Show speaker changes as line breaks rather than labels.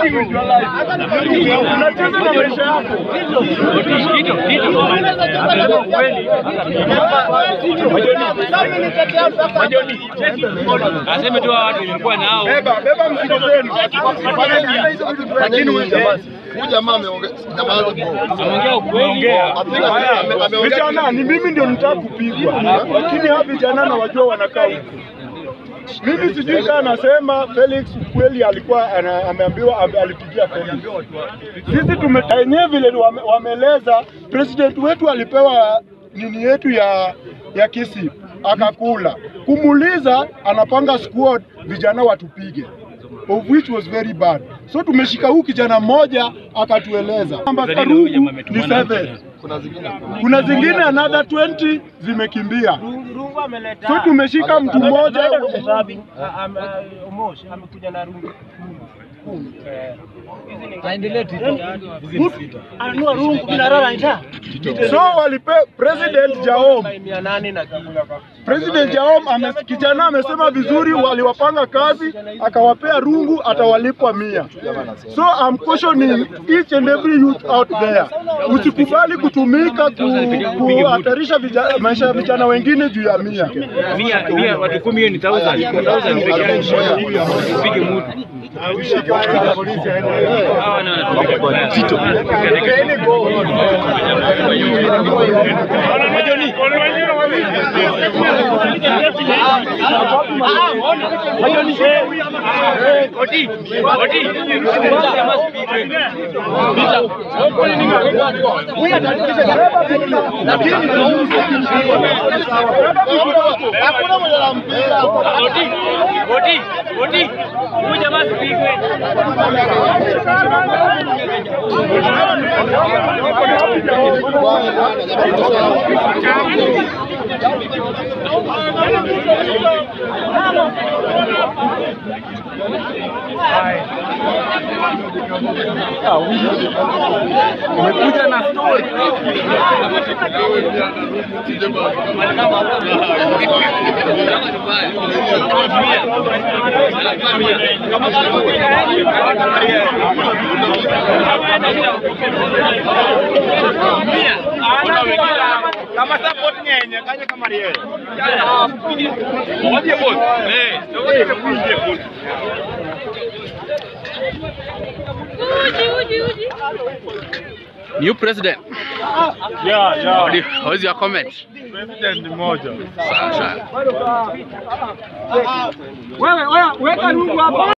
Unacheza na maisha yako.
Aseme tu watu nilikuwa nao.
Beba, beba mzigo zenu.
Lakini huyu jamaa huyu jamaa ameongea jamaa
Ameongea ukweli.
Haya, Vijana ni mimi ndio nitaka kupigwa, lakini hawa vijana na wajua wanakaa huku. Mimi sijui kama anasema Felix kweli alikuwa ana- ameambiwa ame- alipigia Felix. Sisi tume wenyewe vile wame, wameeleza president wetu alipewa nini yetu ya ya kisi akakula. Kumuuliza anapanga squad vijana watupige of which was very bad. So tumeshika huu kijana mmoja akatueleza kwamba Karugu ni seven.
kuna zingine
Kuna zingine another 20 zimekimbia. So tumeshika mtu mmoja
amekuja na rungu
ananua rungu binarara nja
so walipe president Jaom
mia nane na kitu
President Jaom ame, kijana amesema vizuri, waliwapanga kazi akawapea rungu, atawalipwa mia. So I'm cautioning each and every youth out there, usikubali kutumika ku- kuhatarisha vija- maisha ya vijana wengine juu ya mia.
Mia, mia, watu kumi hiyo ni thousand. Thousand peke yake. Upige mtu. Hawa na wanatumika vibaya. Oti, oti. Jamaa sipigwe.
hakuna mwenye anampiga hapo.
Oti, oti, oti. Huyu jamaa sipigwe.
Umekuja na story.
kama support nyenye kanye kama riel
Waje boss. Eh, ndio kuingia boss. New president.
Yeah, yeah.
What, do you, what is your comment?
President mmoja.
Sawa sawa.
wewe wewe weka rungu hapa